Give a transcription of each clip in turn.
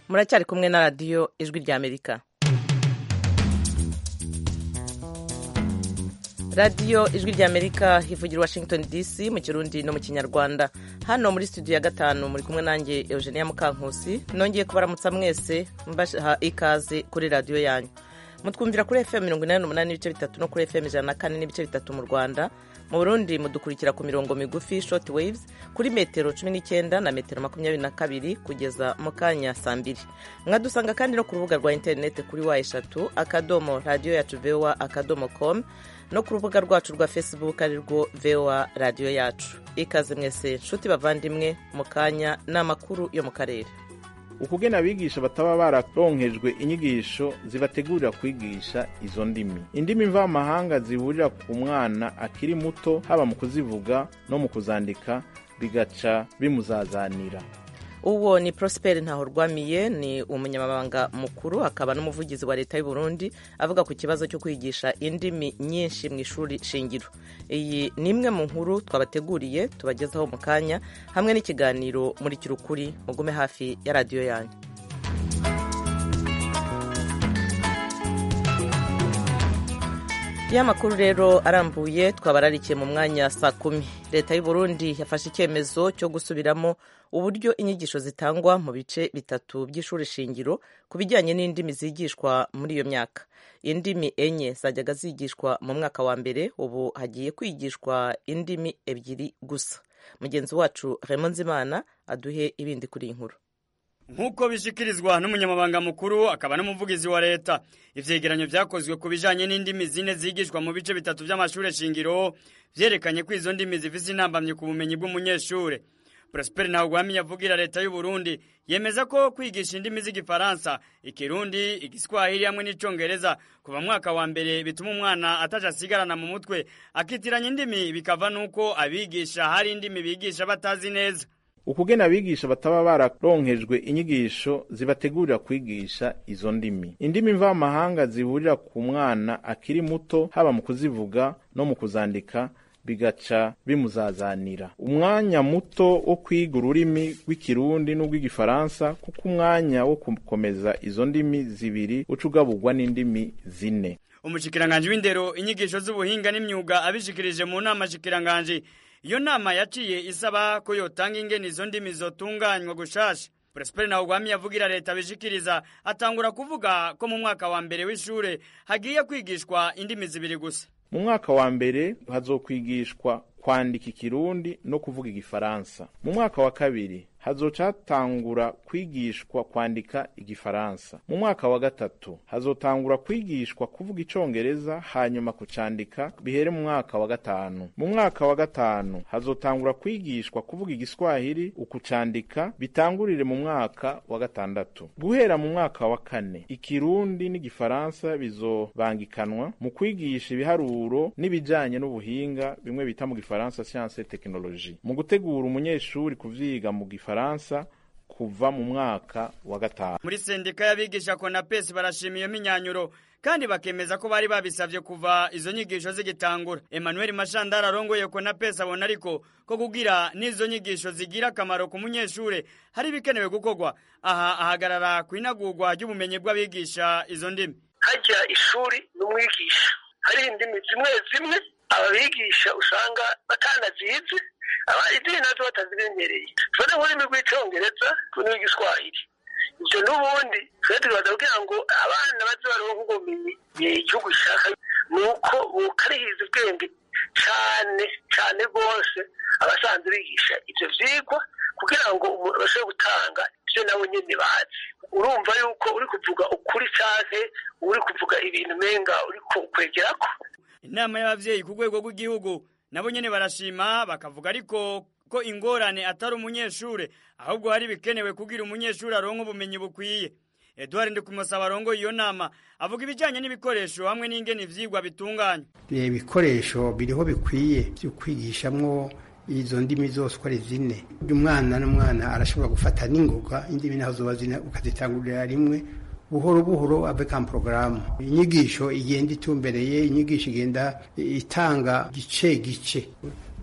muracyari kumwe na radiyo ijwi ry'amerika radiyo ijwi ry'amerika hivugira washington dc mu kirundi no mu kinyarwanda hano muri studio ya gatanu muri kumwe nanjye eugenia mukankusi nongeye kubaramutsa mwese mbaha ikaze kuri radiyo yanyu mutwumvira kuri fm mirongo inani n'umunani n'ibice bitatu no kuri fm ijana na kane n'ibice bitatu mu rwanda mu burundi mudukurikira ku mirongo migufi short waves kuri metero cumi n'icyenda na metero makumyabiri na kabiri kugeza mu kanya saa mbiri mwadusanga kandi no ku rubuga rwa interineti kuri wa eshatu akadomo radiyo yacu voa akadomo com no ku rubuga rwacu rwa facebook ari rwo voa radiyo yacu ikaze mwese nshuti bavandimwe mu kanya ni amakuru yo mu karere ukugena abigisha bataba bararonkejwe inyigisho zibategurira kwigisha izo ndimi indimi mvamahanga zihurira ku mwana akiri muto haba mu kuzivuga no mu kuzandika bigaca bimuzazanira uwo ni prosper ntahorwamiye ni umunyamabanga mukuru akaba n'umuvugizi wa leta y'u Burundi avuga ku kibazo cyo kwigisha indimi nyinshi mu ishuri shingiro iyi ni imwe mu nkuru twabateguriye tubagezaho mu kanya hamwe n'ikiganiro muri kirukuri mugume hafi ya radiyo yanyu ya makuru rero arambuye twabararikiye mu mwanya saa kumi leta y'u Burundi yafashe icyemezo cyo gusubiramo uburyo inyigisho zitangwa mu bice bitatu by'ishuri shingiro ku bijyanye n'indimi zigishwa muri iyo myaka indimi enye zajyaga zigishwa mu mwaka wa mbere ubu hagiye kwigishwa indimi ebyiri gusa mugenzi wacu Raymond Nzimana aduhe ibindi kuri iyi nkuru nk'uko bishikirizwa n'umunyamabanga mukuru akaba n'umuvugizi wa leta ivyegeranyo vyakozwe ku bijanye n'indimi zine zigishwa mu bice bitatu vy'amashure shingiro vyerekanye ko izo ndimi zifise intambamyi ku bumenyi bw'umunyeshure prosper ntawugwami yavugira leta y'u burundi yemeza ko kwigisha indimi z'igifaransa ikirundi igiswahili hamwe n'icongereza kuva mwaka wa mbere bituma umwana ataja asigarana mu mutwe akitiranya indimi bikava n'uko abigisha hari indimi bigisha batazi neza ukugena abigisha bataba bararonkejwe inyigisho zibategurira kwigisha izo ndimi indimi mvamahanga zihurira ku mwana akiri muto haba mu kuzivuga no mu kuzandika bigaca bimuzazanira umwanya muto wo kwiga ururimi rw'ikirundi n'urw'igifaransa kuko umwanya wo gukomeza izo ndimi zibiri uca ugaburwa n'indimi zine umushikiranganji w'indero inyigisho z'ubuhinga n'imyuga abishikirije mu nama shikiranganji iyo nama yaciye isaba ko yotanga ingene izo ndimi zotunganywa gushasha Prosper Ntawugwami yavugira leta bishikiriza atangura kuvuga ko mu mwaka wa mbere w'ishure hagiye kwigishwa indimi zibiri gusa mu mwaka wa mbere hazokwigishwa kwandika ikirundi no kuvuga igifaransa mu mwaka wa kabiri hazoca hatangura kwigishwa kwandika igifaransa mu mwaka wa gatatu hazotangura kwigishwa kuvuga icongereza hanyuma kucandika bihere mu mwaka wa gatanu mu mwaka wa gatanu hazotangura kwigishwa kuvuga igiswahili ukucandika bitangurire mu mwaka wa gatandatu guhera mu mwaka wa kane ikirundi n'igifaransa bizobangikanwa mu kwigisha ibiharuro n'ibijanye n'ubuhinga bimwe bita mu gifaransa science et technologie mu gutegura umunyeshuri kuvyiga mu gifaransa Faransa kuva mu mwaka wa gatanu muri sendika y'abigisha konapesi barashima iyo minyanyuro kandi bakemeza ko bari babisavye kuva izo nyigisho zigitangura Emmanuel Mashandara arongoye konapesi abona ariko ko kugira n'izo nyigisho zigira akamaro ku munyeshure hari bikenewe gukorwa aha ahagarara ku inagurwa ry'ubumenyi bw'abigisha izo ndimi hajya ishuri n'umwigisha hari indimi zimwe zimwe ababigisha usanga batanazizi izindi nazo batazimenyereye tufate nk'ururimi rw'icongereza n'urw'igiswahili ibyo n'ubundi twe tubaza kugira ngo abana baze baronke ubumenyi igihugu gishaka ni uko bukarihiza ubwenge cyane cyane rwose abasanzwe bigisha ibyo vyigwa kugira ngo umuntu bashobore gutanga ibyo nabo nyene bazi urumva yuko uri kuvuga ukuri canke uri kuvuga ibintu menga uri kwegerako inama y'abavyeyi ku rwego rw'igihugu nabo nyene barashima bakavuga ariko ko ingorane atari umunyeshure ahubwo hari bikenewe kugira umunyeshure aronke ubumenyi bukwiye Edouard Ndikumusaba arongoye iyo nama avuga ibijanye n'ibikoresho hamwe n'ingene ivyigwa bitunganywa ibikoresho biriho bikwiye byo kwigishamwo izo ndimi zose uko ari zine umwana n'umwana arashobora gufata n'ingoga indimi naho zoba zine ukazitangurira rimwe buhoro buhoro avec un programme inyigisho igenda itumbereye inyigisho igenda itanga gice gice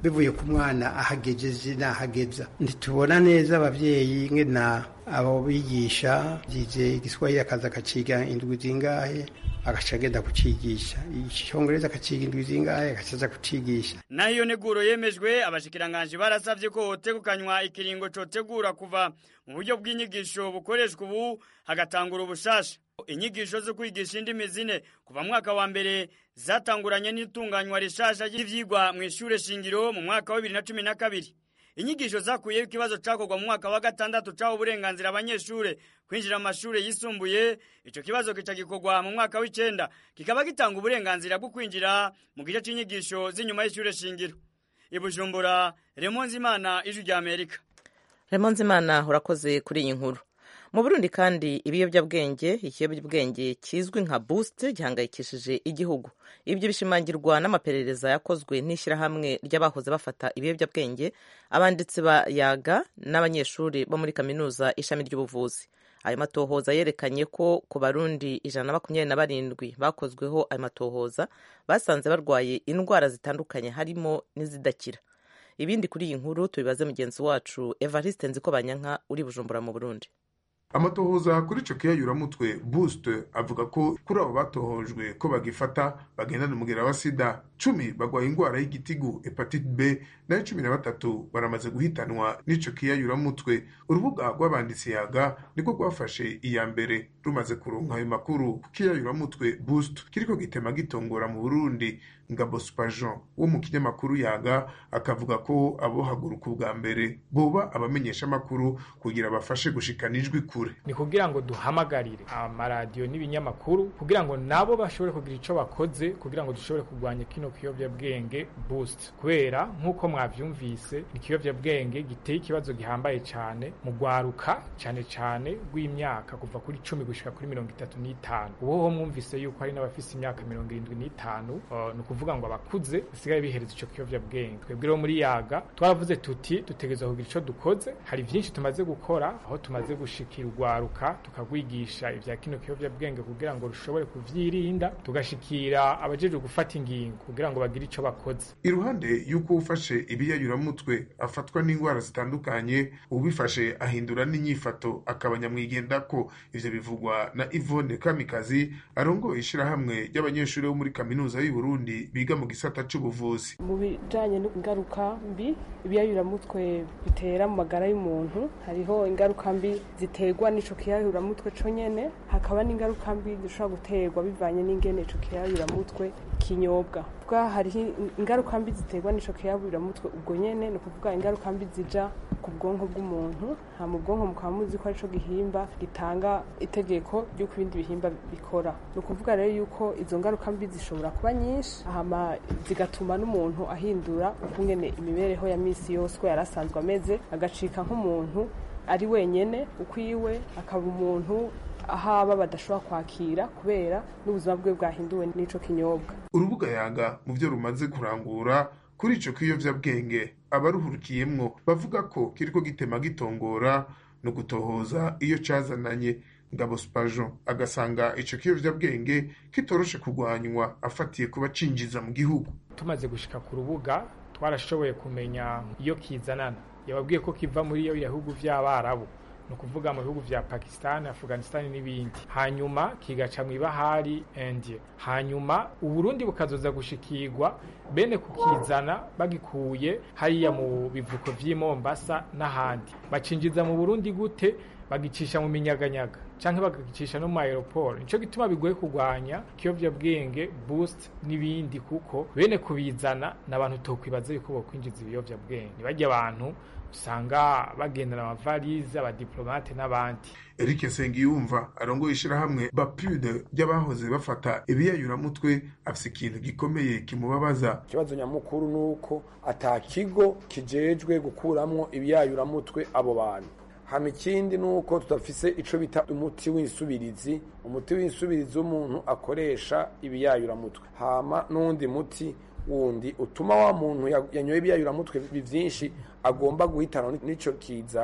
bivuye ku mwana ahagejeje n'ahageza ntitubona neza abavyeyi ngena abo bigisha byize igiswahili akaza akaciga indwi zingahe agaca agenda kucigisha icyongereza akaciga indwi zingahe agacaza kucigisha naho iyo neguro yemejwe abashikiranganji barasavye ko hotegukanywa ikiringo cotegura kuva mu buryo bw'inyigisho bukoreshwa ubu hagatangura ubushasha inyigisho zo kwigisha indimi zine kuva mu mwaka wa mbere zatanguranye n'itunganywa rishasha ry'ivyigwa mu ishure shingiro mu mwaka wa bibiri na cumi na kabiri inyigisho zakuyeho ikibazo cakorwa mu mwaka wa gatandatu caho uburenganzira abanyeshure kwinjira mu mashure yisumbuye ico kibazo kica gikorwa mu mwaka w'icenda kikaba gitanga uburenganzira bwo kwinjira mu gice c'inyigisho z'inyuma y'ishure shingiro ibujumbura remonzimana ijwi rya amerika remonzimana urakoze kuri iyi nkuru mu burundi kandi ibiyobyabwenge ikiyobyabwenge kizwi nka boost gihangayikishije igihugu ibyo bishimangirwa n'amaperereza yakozwe n'ishyirahamwe ry'abahoze bafata ibiyobyabwenge abanditsi ba yaga n'abanyeshuri bo muri kaminuza ishami ry'ubuvuzi ayo matohoza yerekanye ko ku barundi ijana na makumyabiri na barindwi bakozweho ayo matohoza basanze barwaye indwara zitandukanye harimo n'izidakira ibindi kuri iyi nkuru tubibaze mugenzi wacu evariste nziko banyanka uri bujumbura mu burundi amatohoza kuri ico kiyayuramutwe boost avuga ko kuri abo batohojwe ko bagifata bagendana umugera wa sida cumi bagwaye ingwara y'igitigu hepatite b nayo cumi na batatu baramaze guhitanwa n'ico kiyayuramutwe urubuga rw'abanditsi yaga niko rwafashe iya mbere rumaze kuronka ayo makuru ku kiyayuramutwe boost kiriko gitema gitongora mu burundi ngabo spajon wo mu kinyamakuru yaga akavuga ko abohaguruka ubwa mbere boba abamenyesha amakuru kugira bafashe gushikana ijwi kure ni kugira ngo duhamagarire amaradiyo n'ibinyamakuru kugira ngo nabo bashobore kugira ico bakoze kugira ngo dushobore kurwanya kino kiyovyabwenge boost kubera nk'uko mwavyumvise ni ikiyovyabwenge giteye ikibazo gihambaye cane mu gwaruka cane cane rw'imyaka kuva kuri cumi gushika kuri mirongo itatu n'itanu ubuho mwumvise yuko hari n'abafise imyaka mirongo irindwi n'itanu uh, ni ukuvuga ngo abakuze basigaye bihereza ico kiyovyabwenge twebwe rero muri yaga twaravuze tuti dutegerezwa kugira ico dukoze hari vyinshi tumaze gukora aho tumaze gushikira urwaruka tukagwigisha ivya kino kiyovyabwenge kugira ngo rushobore kuvyirinda tugashikira abajejwe gufata ingingo kugira ngo bagire ico bakoze iruhande y'uko ufashe ibiyayuramutwe afatwa n'indwara zitandukanye ubifashe ahindura n'inyifato akaba nyamwigenda ko ivyo bivugwa na Yvonne Kamikazi arongoye ishirahamwe ry'abanyeshuri bo muri kaminuza y'u Burundi biga mu gisata c'ubuvuzi mu bijanye n'ingaruka mbi ibiyayuramutwe bitera mu magara y'umuntu hariho ingaruka mbi ziterwa n'ico kiyayuramutwe co nyene hakaba n'ingaruka mbi zishobora guterwa bivanye n'ingene ico kiyayuramutwe kinyobwa bwa hariho ingaruka mbi ziterwa n'ico kiyayuramutwe ubwo nyene ni ukuvuga ingaruka mbi zija ku bwonko bw'umuntu ha mu bwonko mukaba muzi ko arico gihimba gitanga itegeko ry'uko ibindi bihimba bikora ni ukuvuga rero yuko izo ngaruka mbi zishobora kuba nyinshi hama zigatuma n'umuntu ahindura ukungene imibereho ya misi yose uko yari asanzwe ameze agacika nk'umuntu ari wenyene ukwiwe akaba umuntu ahaba badashobora kwakira kubera n'ubuzima bwe bwahinduwe n'ico kinyobwa urubuga yaga mu byo rumaze kurangura kuri ico kiyovyabwenge abaruhurukiyemwo bavuga ko kiriko gitema gitongora no gutohoza iyo cazananye ngabo spajon agasanga ico kiyovyabwenge kitoroshe kurwanywa afatiye kuba cinjiza mu gihugu tumaze gushika ku rubuga twarashoboye kumenya iyo kizanana yababwiye ko kiva muri iyo bihugu vy'abarabu ni ukuvuga mu bihugu vya pakistan afghanistan n'ibindi hanyuma kigaca mu ibahari india hanyuma uburundi bukazoza gushikirwa bene kukizana bagikuye hariya mu bivuko vy'i mombasa n'ahandi bacinjiza mu burundi gute bagicisha mu minyaganyaga canke bagagicisha no mu aeroport nico gituma bigoye kurwanya ikiyovyabwenge boost n'ibindi kuko bene kubizana n'abantu tokwibaza yuko bokwinjiza ibiyovyabwenge nibajya abantu usanga bagendana amavalize abadiplomate n'abandi Eric Nsengiyumva arongoye ishirahamwe Bapude ry'abahoze bafata ibiyayuramutwe afise ikintu gikomeye kimubabaza ikibazo nyamukuru nuko ata kigo kijejwe gukuramwo ibiyayuramutwe abo bantu hama ikindi nuko tudafise ico bita umuti w'insubirizi umuti w'insubirizi w'umuntu akoresha ibiyayuramutwe hama n'undi muti wundi utuma wa muntu yanyoye ibiyayuramutwe vyinshi agomba guhitana n'ico kiza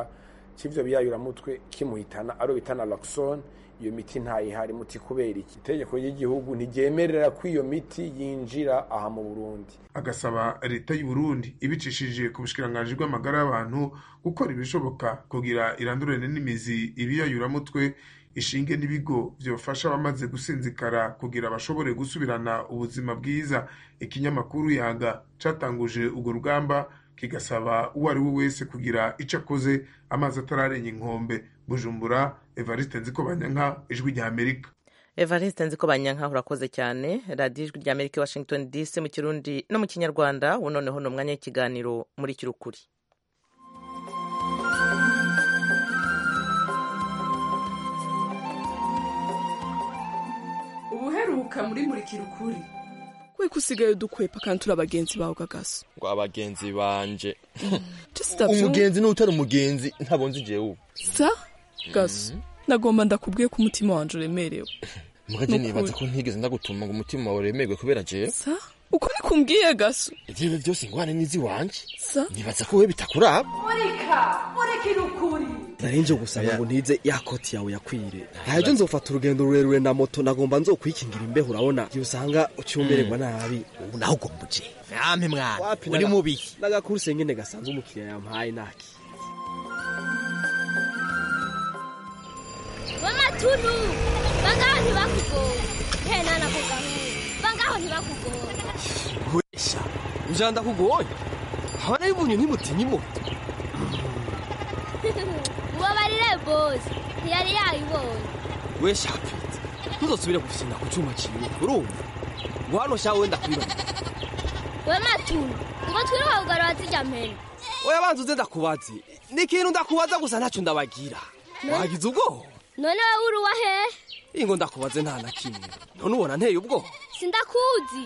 c'ivyo biyayuramutwe kimuhitana aro bita naloxone iyo miti ntayihari muti kubera iki itegeko ry'igihugu ntiryemerera ko iyo miti yinjira aha mu burundi agasaba leta y'u Burundi ibicishije ku bushikiranganji bw'amagara y'abantu gukora ibishoboka kugira irandurane n'imizi ibiyayuramutwe ishinge n'ibigo byofasha abamaze gusinzikara kugira bashobore gusubirana ubuzima bwiza ikinyamakuru yaga catanguje urwo rugamba kigasaba uwo ari we wese kugira ico akoze amazi atararenga inkombe bujumbura evariste nzikobanyanka ijwi rya amerika evariste nzi ko banyanka urakoze cyane radiyo ijwi rya amerika washington dc mu kirundi no mu kinyarwanda ubu noneho ni umwanya w'ikiganiro muri kirukuri ubuheruka muri murikira ukuri we kusigaye dukwepa kandi turi abagenzi bawe gagaso ngo abagenzi banje sitavyo umugenzi n'utari umugenzi ntabonze jewe ubu sa gaso nagomba ndakubwiye ko umutima wanje uremerewe mugaje Nukuri. nibaza ko ntigeze ndagutuma ngo umutima wawe uremerwe kubera jewe sa uko nikumbwiye gaso ivyo byose ingwane n'izi wanje sa nibaza ko wewe bitakuraba murika murikira ukuri narinje gusaba ngo ntize ya koti yawe yakwire ntajo nzofata urugendo rurerure na moto nagomba nzokwikingira imbeho urabona igihe usanga ucyumererwa nabi ubu naho ugomba uje yampe mwana Wapi uri naga- mubi n'agakuruse nyene gasanzwe umukiriya yampaye naki bamatunu bangaho ntibakugora hena nakugaho bangaho ntibakugora wesha ujana ndakugoye habana y'ubunyu ntimutinya imoto mubabarire bosi ntiyari yayibonye wesha pete ntuzosubire gufyina ku cuma ciwe urumva ngo hano sha wenda kwibana we matunu ngo twiruka kugarura zijya mpene oya banza uze ndakubaze ni ikintu ndakubaza gusa ntacyo ndabagira Ne? wagize ubwoba none wowe uri uwa hehe ingo ndakubaze nta na kimwe none ubona nteye ubwoba sindakuzi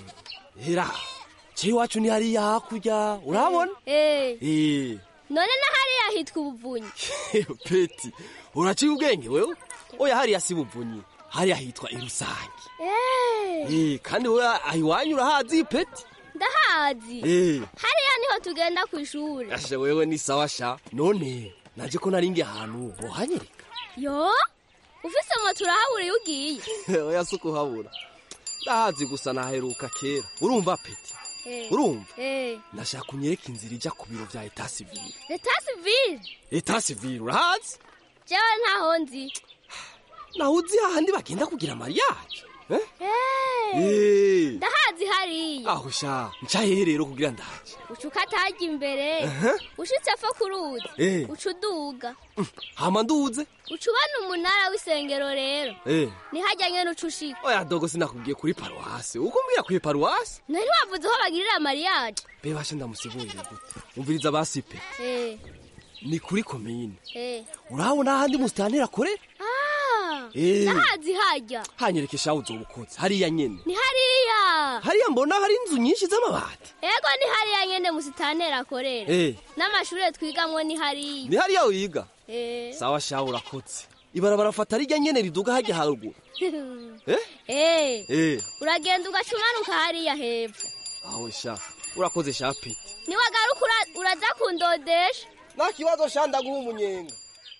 hera ciye iwacu ni hariya hakurya urabona Eh, Eh, none na hariya hitwa ubuvunyi peti uraciye ubwenge wewe oya hariya si buvunyi hariya hitwa irusange Eh, Eh, kandi wewe aho iwanyu urahazi peti ndahazi Eh. hariya niho tugenda ku ishuri ashe wewe ni sawa sha none naje ko naringi ahantu bohanyereka yo ufise moto urahabura iyo ugiye oya si ukuhabura ndahazi gusa naheruka kera urumva peti Eh, urumva eh, nashaka unyereka inzira ijya ku biro bya eta sivile leta sivile eta sivile urahazi jewe ntaho nzi naho uzi hahandi bagenda kugira mariage eh? Eh, Eh. ndahazi hariya aho sha ncahehe rero kugira ndaje uca ukatajya imbere Aha. ushitse fo ku ruzi Eh. uca uduga hama nduze uca ubona umunara w'isengero rero eh. nihajya nyene uca ushika oya dogo sinakubwiye kuri paruwasi uko mbwira kuri paruwasi nari ntiwavuze aho bagirira mariage be bashe ndamusigurire gute umviriza basipe Eh, ni kuri komine eh. urabona ahandi musitanteri akorera Ah, Eh. ndahazi hajya hanyereke shaho uzobukoze hariya nyene ni hariya hariya mbona hari inzu nyinshi z'amabati ego ni hariya nyene musitanteri akorera Eh. n'amashure twigamwo ni hariya ni hariya wiga Eh. sawa shaho urakotse ibarabara fata rirya nyene riduga hajya haruguru eh? Eh, eh. uragenda ugaca umanuka hariya hepfo aho sha urakoze sha pete niwagaruka ura- uraza kundodesha nta kibazo sha ndaguha umunyenga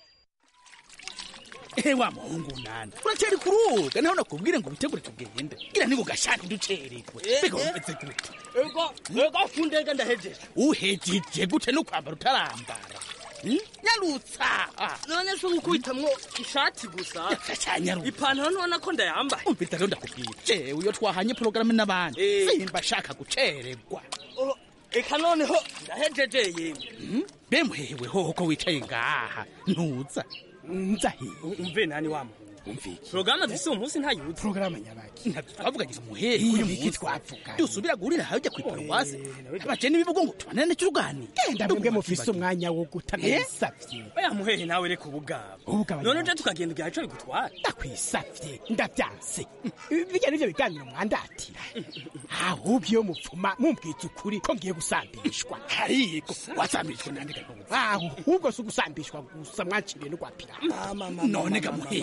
ehe wa muhungu nana uracyari kuruga naho nakubwire ngo witegure tugende gira ni gashaka ducererwe mbega umeze gute ego ego fundega ndahejeje uhejeje gute no kwambara utarambara Hmm? nyarutsa none se ngukubitamwo ishati gusa cyanyarutsa ipantaro ntubona ko ndayambaye umvita rero ndakubwira jewe iyo twahanye porogaramu n'abandi simba ashaka gucererwa Oh, eka noneho ndahejeje yewe bemuhewe hoho ko wicaye ngaha ntuza nza he umve nani wa muhungu umviki porogaramu afise uwo munsi ntayuzi porogaramu nyabaki ntabyo twavugagize umuhehe uyu munsi twavuga dusubira guhurira hajya ku iparuwasi baje n'ibivugo ngo tubanane turuganire genda mwebwe mufise umwanya wo gutanabisavye oya muhehe nawe reka ubugabo Ubugabo none nyabaki. uje tukagenda igihe co bigutwara ndakwisavye ndavyanse bijya nivyo biganiro mwandatira ahubwo iyo mupfuma mumbwiza ukuri ko ngiye gusambishwa ariko wasambishwa nandika ahubwo si ugusambishwa gusa mwakiriye no kwa pirata none ga muhehe none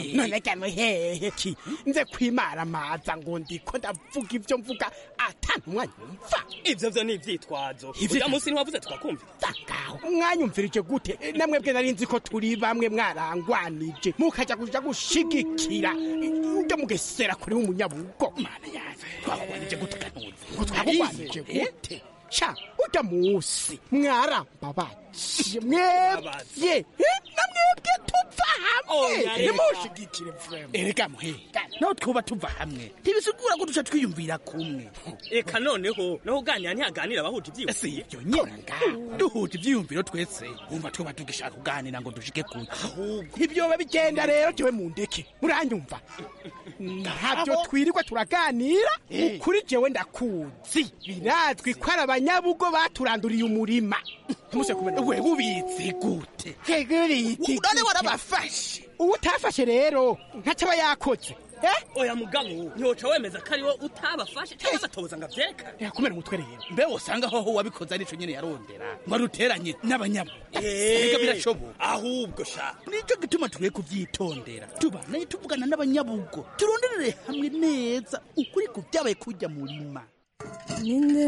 harya muhehe ki nze kwimaramaza ngo ndiko ndavuga ibyo mvuga atantumwa nyumva ivyo vyo ni ivyitwazo Ivyo- uja munsi ntiwavuze tukakumva mwanyumvirije gute namwe bwe nari nzi ko turi bamwe mwarangwanije mukaja kuja gushigikira ujya mugesera kuri umunyabugo mana yaje twakwanije gute kanuzi ngo twakwanije gute sha ujya musi mwarambabaje mwebye Eh, namwebwe tuva hamwe Oya, reka. nimushigikire vrema erega muhega naho twuba tuva hamwe ntibisigura ko duca twiyumvira kumwe eka noneho naho uganira ntihaganira abahuje ivyiyumviro si ibyo nyine duhuje ivyiyumviro twese wumva tuba tugishaka kuganira ngo dushike kure ahubwo ntibyoba bigenda rero jewe mundeke muranyumva ntabyo twirirwa turaganira kuri jewe ndakuzi birazwi ko ari abanyabugo baturanduriye umurima ntimuse kumenya we bubizi gute None warabafashe uwo utafashe rero ntacyo aba yakoze oya mugabo ntiwoca wemeza ko ariwo utabafashe cyangwa se atoza ngo avyeka yakumera umutwe rero mbe wosanga hoho wabikoze arico nyene yarondera ngo aruteranye n'abanyamu ega birashoboka ahubwo sha nico gituma tukwiye kuvyitondera tubanaye tuvugana n'abanyabugo turonderere hamwe neza ukuri ku vyabaye kurya murima ninde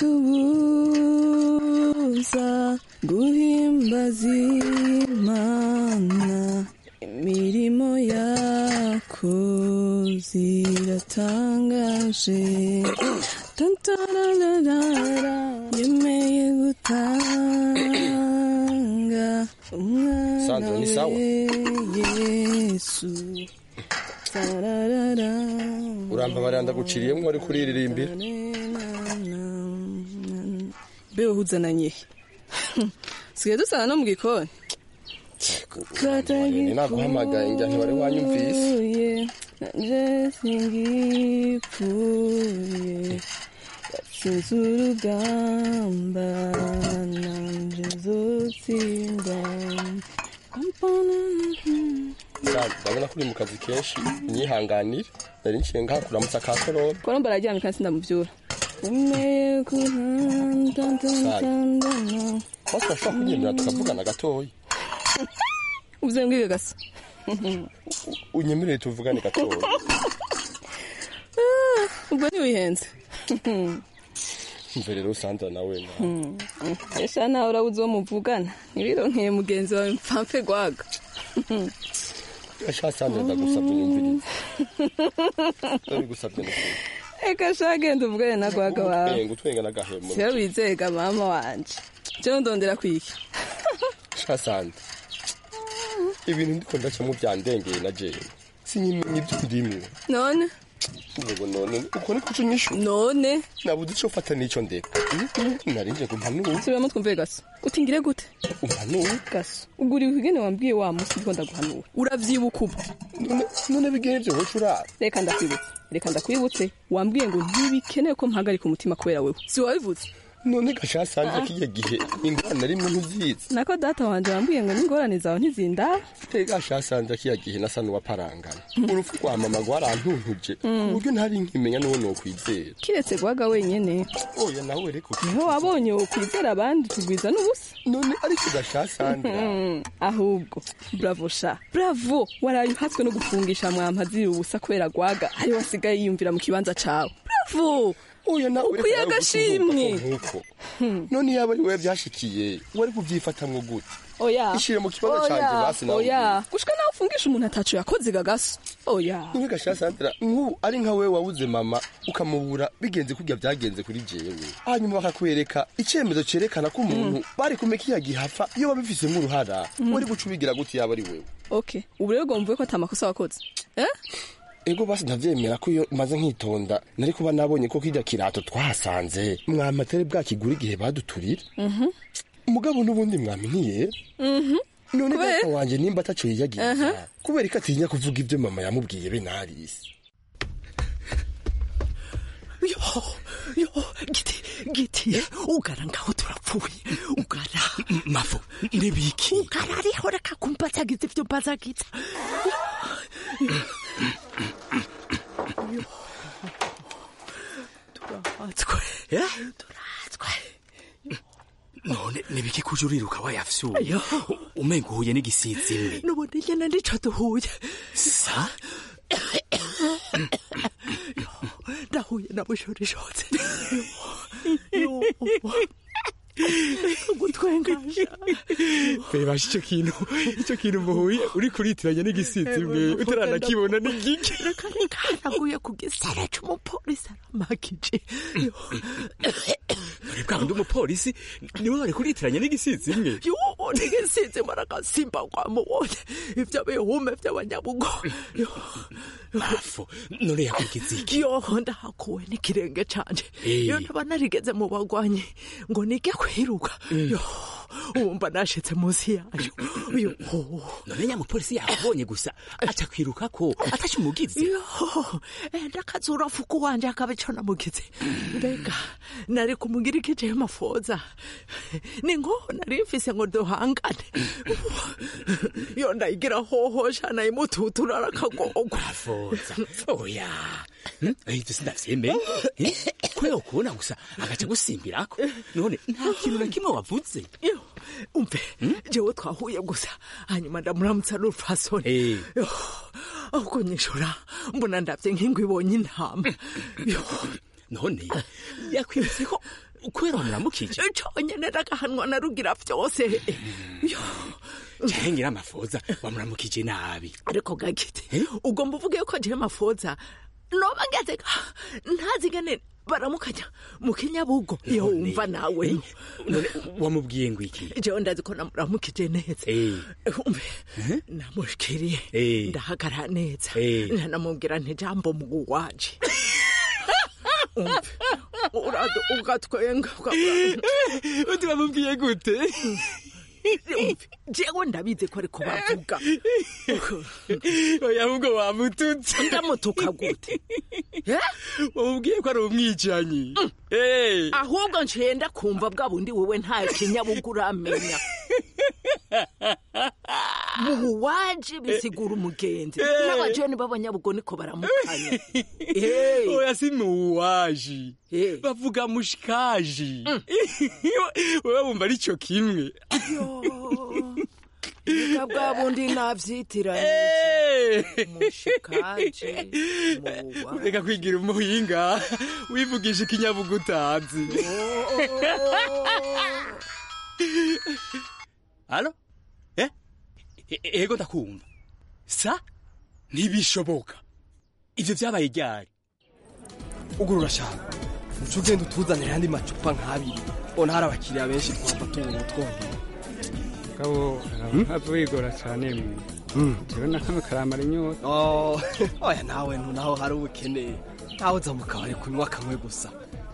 yatubuza guhimbaza imana imirimo yako ziratangaje tantararara yemeye gutanga umwana Sandra, ni sawa? we yesu tararara urambabarira ndaguciriyemo wari kuriririmbira mbe uhuzananye sigaye dusana no mu gikoni Ni naguhamagaye njya ntiwari wanyumvise nanje singipfuye yatsinze urugamba nanje nzotsinda Sandra, ndabona ko uri mu kazi kenshi unyihanganire nari nciye ngahakuramutsa ka korona koromba araryamye kandi sindamuvyura emeye kuhantantantantana bose urashobora kunyemera tukavugana gatoya uvyembwiwe gasa unyemerere tuvugane gatoya Ah, ubwo ntiwihenze mve rero Sandra nawe na esha nawe urabuze uwo muvugana ntibironkeye mugenzi wawe mpfapfe gwaga Asha Sandra ndagusabye unyumvirize ndabigusabye n'ukuri eka sha genda uvugane na gwaga wawe utwenga utwenga n'agahemo siyo wizega mama wanje jewe ndondera kwiki Sha Sandra ibintu ndiko ndacamo byandengeye na jewe sinyimenya ibyo ndimwe none Ngo none uko niko uco nyishu none nabuze ico fata n'ico ndeka nari nje ngo mpanure subiramo twumve gaso utingire gute umpanure gaso ugura ibigene wambwiye wa musi ndiko ndaguhanura uravyibuka ubu none bigene vyo woca urara reka ndakwibutse reka ndakwibutse wambwiye ngo ntibikenewe ko mpagarika umutima kubera wewe si wabivuze none gasha Sandra kiye gihe ingorane rimwe ntuzizi nako data wanje wambwiye ngo n'ingorane zawe ntizindaba Tega shasanze kiya gihe nasa n'uwaparangana urupfu rwa mama rwarantuntuje ku Mm. buryo ntari nkimenya n'uwo nokwizera kiretse gwaga wenyene oya nawe reko niho wabonye wokwizera abandi tugwiza n'ubusa none ariko gashasandra Mm, ahubwo bravo sha bravo waraye uhatswe no gufungisha mwampa ziri ubusa kubera gwaga ari wasigaye yiyumvira mu kibanza cawe bravo oya nawe ukwiye agashimwe nkuko none yaba ari wewe byashikiye wari kuvyifatamwo gute oya ishire mu kibanza canje basi nawe oya gushika nawe ufungisha umuntu ataco yakoze gagaso oya niwe gashasandra nk'ubu ari nka wewe wabuze mama ukamubura bigenze kurya byagenze kuri jewe hanyuma bakakwereka icyemezo cerekana ko umuntu bari kumeka iya gihafa iyo babifisemo uruhara Mm. wari guca ubigira gute yaba ari wewe okay ubu rero ugomba ko ata makosa wakoze eh ego basi ndavyemera ko iyo maze nkitonda nari kuba nabonye ko kirya kirato twahasanze mwamatere bwakigura igihe baduturira mhm mugabo n'ubundi mwami ntiyera mhm none Kubera? data wanje nimba ataco yiyagiza Aha. kubera ko atinya kuvuga ibyo mama yamubwiye be narisi yo yo giti giti ugara ngaho turapfuye ugara mafu irebiki ugara ariho reka kumbazagiza ivyo mbazagiza turahatswe turahatswe none nibiki kuje uriruka wayafyuye Ayo. umenga uhuye n'igisizi mbi nubundi nyene nico duhuye sa ndahuye na bushorishotse gutwengasha bebasha icyo kintu icyo kintu muhuye uri kuritiranya n'igisizi mwe utaranakibona ni gike reka nikanaguye ku gisara c'umupolisi aramakije uri bwa wundi umupolisi niwe wari kuritiranya n'igisizi mwe yubu nigisize maragasimba kwamubonye ivyo bihume vy'abanyabugo bafu none yakwigize iki yoho ndahakuwe n'ikirenge canje Eh. iyo ntaba narigeze mu bagwanyi ngo nige kwiruka yo wumva nashitse munsi yayo yo none nyamupolisi yakubonye gusa aca kwiruka ko atashe umugizi yo enda kazura fuku wanje akaba ico namugize mbega nari kumugira ikije mafoza ni ngo nari mfise ngo duhangane yo ndayigira hohosha nayimututura arakagogwa foza oya ahita sindavyemeye kubera ukubona gusa agaca gusimbirako none nta kintu na kimwe wavuze yo umve jewe twahuye gusa hanyuma ndamuramutsa n'urupfasoni Yo, ahubwo nyishura mbona ndavye nk'ingwe ibonye intama yo none yakwibutse ko kubera wamuramukije conyene ndagahanwa na rugira vyose yo cengira amafoza wamuramukije nabi ariko gagite ugomba uvuge yuko jewe mafoza noba ngeze ntazi ngene baramukanya mu kinyabugo iyo wumva nawe none wamubwiye ngo iki jewe ndazi ko namuramukije neza umve namushikiriye Eh. ndahagarara neza Eh. ntanamubwira nti jambo mugu waje umve urado ugatwenga uti bamubwiye gute Umve, jewe ndabizi ko ariko bavuga oya ahubwo wamututse ndamutuka gute wamubwiye ko ari umwicanyi Eh. ahubwo ncenda kumva bwa bundi wewe nta kinyabuga uramenya muwaje bisigura umugenzi Eh. n'abajoni b'abanyabugo niko baramukanya Eh. oya si muwaji bavuga mushikaji wewe wumva ari cyo kimwe Ega bwa bundi navyitiranye mushikaje reka kwigira umuhinga wivugisha ikinyabuga utazi alo eh E- e- ego ndakumva sa ntibishoboka ivyo vyabaye ryari ugurura shaka uca ugenda utuzanira ayandi macupa nk'abiri ubona hari abakiriya benshi twapfa tubona twongera gabo ntapfa wigora cyane mwe jewe na kamwe karamara inyota Oh, oya nawe ntunaho hari ubukene ntawe uza mu kabari kunywa kamwe gusa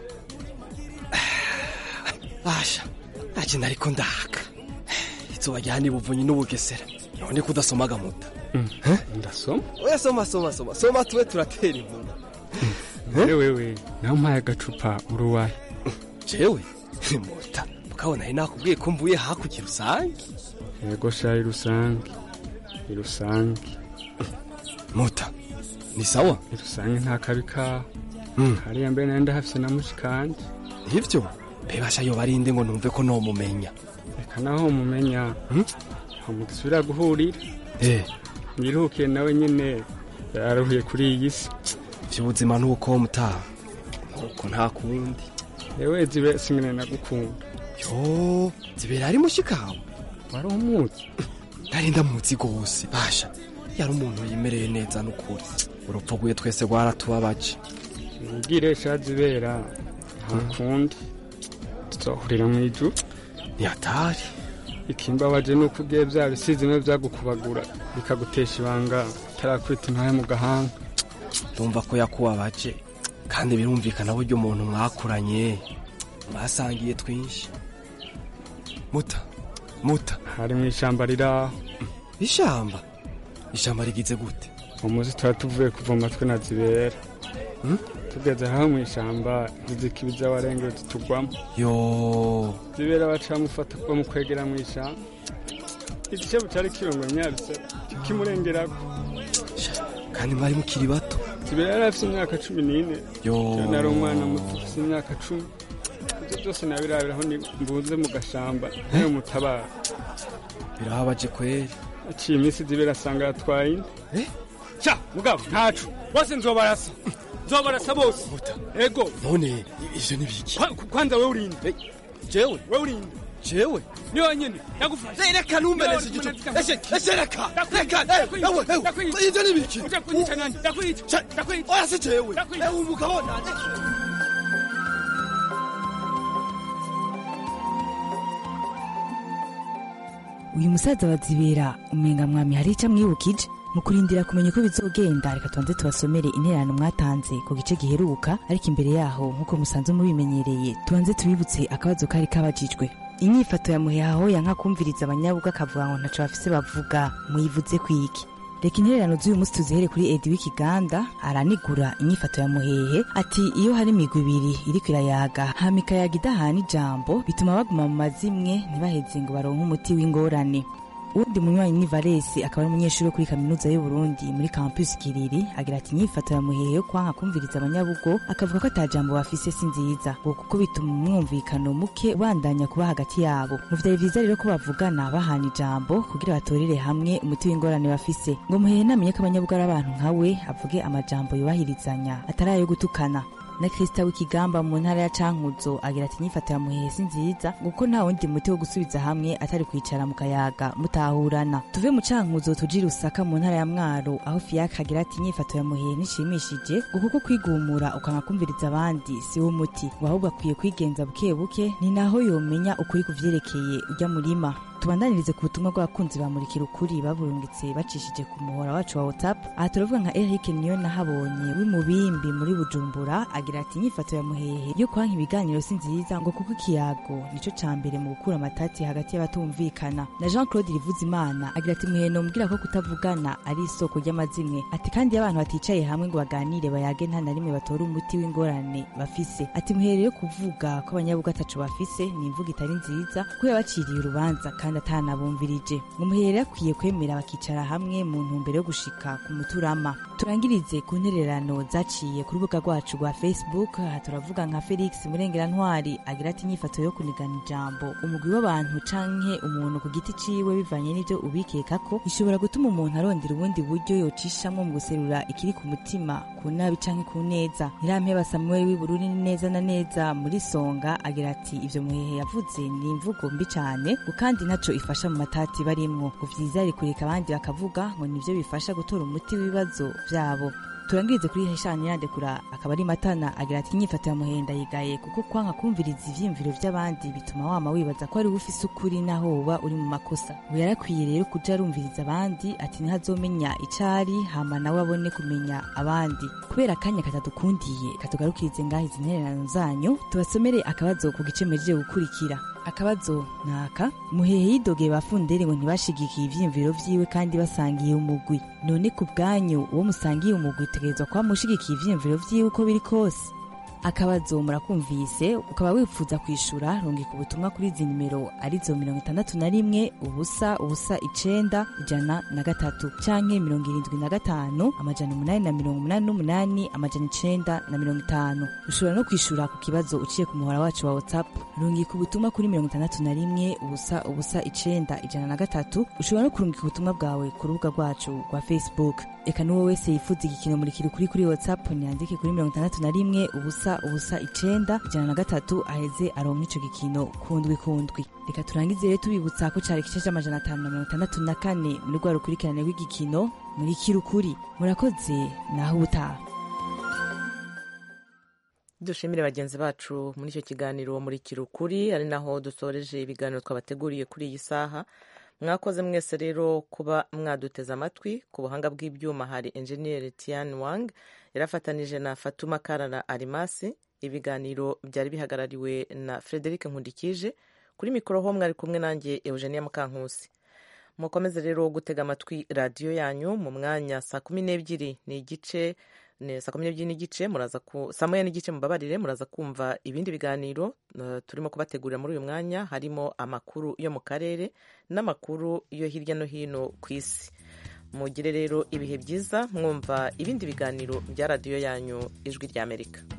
asha ntaje nariko ndaka izuba rya nibuvunyi n'ubugesera none kudasoma agamuta ndasoma oya soma soma soma soma tube turatera inkuru mbere wewe nawe umpaye agacupa uruwaye jewe muta mukabona ari nakubwiye ko mvuye hakurya rusange yego sha irusange irusange muta ni sawa irusange nta kabi kaho hariya mbere nari ndahafise na mushikanje nivyo bebasha yo barinde ngo numve ko nomumenya reka naho mumenya aho mudusubira guhurira eh nyiruhukiye nawe nyene yararuhiye kuri iyi si vy'ubuzima nuko mutaha nuko nta kundi ewe zibe singene nagukunda yo zibera ari mushikawe wari umuzi nari ndamuzi gose basha yari umuntu yimereye neza n'ukuri urupfu rwiwe twese rwaratubabaje ubwire sha zibera nta kundi tuzohurira mu ijuru ntiyatari ikimbabaje ni uko ugiye bya bisizi bimwe byagukubagura bikagutesha ibanga utarakwita intoya mu gahanga ndumva ko yakubabaje kandi birumvikana buryo umuntu mwakuranye mwasangiye twinshi muta muta hari mu ishyamba riraho ishamba ishamba rigize gute umuzi tuba tuvuye kuvoma twe na zibera tugeze aho mu ishyamba izikibiza warengeye tutugwamo yo zibera baca bamufata kuba mu kwegera mu ishyamba igishebo cyari kirongo nyabisa kimurengerako kandi mwari mukiri bato zibera yari afite imyaka cumi n'ine yo Jewe nari umwana muto ufite imyaka cumi ibyo byose nabirabiraho ni mbunze mu gashamba nayo mutabara birababaje kweri aciye iminsi zibera asanga yatwaye inda sha mugabo ntacu bose nzobarasa nzobarasa bose ego none ivyo ni biki Kwa- kwanza we urinde jewe we urinde jewe ni wenyene ndagufashe reka numbereze igito eshe eshe reka reka ewe ewe ivyo ni biki uja kunyica nani ndakwica ndakwica oya si jewe ewe umugabo nane uyu musaza wa zibera umenga mwami hari icyo amwibukije mu kurindira kumenya uko bizogenda reka tubanze tubasomere intererano mwatanze ku gice giheruka ariko imbere yaho nk'uko musanzwe mubimenyereye tubanze tubibutse akabazo kari kabajijwe inyifato ya muhehaho yanka kumviriza abanyabuga akavuga ngo ntaco bafise bavuga muyivuze kwiki reka intererano z'uyu munsi tuzihere kuri edi w'ikiganda aranigura inyifato ya muhehe ati iyo hari imigwi ibiri iriko irayaga hama ikayaga idahana ijambo bituma baguma mu mazimwe ntibaheze ngo baronke umuti w'ingorane uwundi munywanyi ni valesi akaba ari umunyeshuri wo kuri kaminuza y'uburundi muri campus kiriri agira ati inyifato ya muhehe yo kwanka kumviriza abanyabugo akavuga ko ata jambo bafise si nziza ngo kuko bituma umwumvikano muke ubandanya kuba hagati yabo mu vyari vyiza rero ko bavugana bahana ijambo kugira batorere hamwe umuti w'ingorane bafise ngo muhehe namenye ko abanyabugo ari abantu nkawe avuge amajambo yubahirizanya atari ayo gutukana na Krista w'ikigamba mu ntara ya Cankuzo agira ati inyifato ya muhehe si nziza kuko nta wundi muti wo gusubiza hamwe atari kwicara mu kayaga mutahurana tuve mu Cankuzo tujire Rusaka mu ntara ya Mwaro aho Fiacre agira ati inyifato ya muhehe nishimishije ngo kuko kwigumura ukanga kumviriza abandi si wo muti ngo ahubwo akwiye kwigenza buke buke ni naho yomenya ukuri kuvyerekeye ujya murima tubandanirize ku butumwa bw'abakunzi bamurikira ukuri baburungitse bacishije ku muhora wacu wa whatsapp aha turavuga nka eric niyo nahabonye w'imubimbi muri bujumbura agira ati inyifato ya muhehe yo kwanka ibiganiro si nziza ngo kuko ikiyago nico ca mbere mu gukura amatati hagati y'abatumvikana na jean claude rivuzimana agira ati muhehe nomubwira ko kutavugana ari isoko ry'amazimwe ati kandi iyo abantu baticaye hamwe ngo baganire bayage nta na rimwe batora umuti w'ingorane bafise ati muhehe yo kuvuga ko abanyabuga ataco bafise ni imvuga itari nziza kuko yabaciriye urubanza kandi atanabumvirije ngo muhere akwiye kwemera bakicara hamwe mu ntumbero yo gushika ku muturama turangirize ku ntererano zaciye ku rubuga rwacu rwa facebook aha turavuga nka felix murengerantwari agira ati inyifato yo kunigana ijambo umugwi w'abantu canke umuntu ku giti ciwe bivanye n'ivyo ubikeka ko ishobora gutuma umuntu arondera ubundi buryo yocishamwo mu guserura ikiri ku mutima ku nabi canke ku neza ntirampeba samuel w'ibururi ni neza na neza muri songa agira ati ivyo muhehe yavuze ni imvugo mbi cane ngo kandi ntaco ifasha mu matati barimwo ngo vyiza ari kureka abandi bakavuga ngo nivyo bifasha gutora umuti w'ibibazo vyabo turangirize kuri heshani yandekura akaba ari matana agira ati inyifato ya muhenda yigaye kuko kwanga kumviriza ivyiyumviro vy'abandi bituma wama wibaza ko ari ufise ukuri naho woba uri mu makosa ngo yarakwiye rero kuja arumviriza abandi ati ntihazomenya icari hama nawe abone kumenya abandi kubera akanya katadukundiye katugarukirize ngaho izi ntererano zanyu tubasomere akabazo ku gice mejeje gukurikira akabazo naka muhehe yidogeye bafundere ngo ntibashigikiye ivyiyumviro vyiwe kandi basangiye umugwi none ku bwanyu uwo musangiye umugwi utegerezwa kuba mushigikiye ivyiyumviro vyiwe uko biri kose akabazo murakumvise ukaba wifuza kwishura rungika ubutumwa kuri izi nimero arizo mirongo itandatu na rimwe ubusa ubusa icenda ijana na gatatu canke mirongo irindwi na gatanu amajana umunani na mirongo umunani n'umunani amajana icenda na mirongo itanu ushobora no kwishura ku kibazo uciye ku muhora wacu wa whatsapp rungika ubutumwa kuri mirongo itandatu na rimwe ubusa ubusa icenda ijana na gatatu ushobora no kurungika ubutumwa bwawe ku rubuga rwacu rwa facebook eka n'uwo wese yifuza igikino murikira ukuri kuri whatsapp nyandike kuri mirongo itandatu na rimwe ubusa ubusa icenda ijana na gatatu aheze aronka ico gikino kundwi kundwi reka turangize rero tubibutsa ko cari igice c'amajana atanu na mirongo itandatu na kane muri rwa rukurikirane rw'igikino murikira ukuri murakoze naho ubutaha dushimire bagenzi bacu muri icyo kiganiro murikira ukuri ari naho dusoreje ibiganiro twabateguriye kuri iyi saha mwakoze mwese rero kuba mwaduteze amatwi ku buhanga bw'ibyuma hari enjeniyeri tian wang yarafatanije na fatuma karara arimasi ibiganiro byari bihagarariwe na frederic nkundikije kuri mikoro ho mwari kumwe nanjye eugenia mukankusi mukomeze rero gutega amatwi radiyo yanyu mu mwanya saa kumi n'ebyiri ni igice saa kumi n'ebyiri n'igice muraza ku saa moya n'igice mubabarire muraza kumva ibindi biganiro uh, turimo kubategurira muri uyu mwanya harimo amakuru yo mu karere n'amakuru yo hirya no hino ku isi mugire rero ibihe byiza mwumva ibindi biganiro bya radiyo yanyu ijwi ry'amerika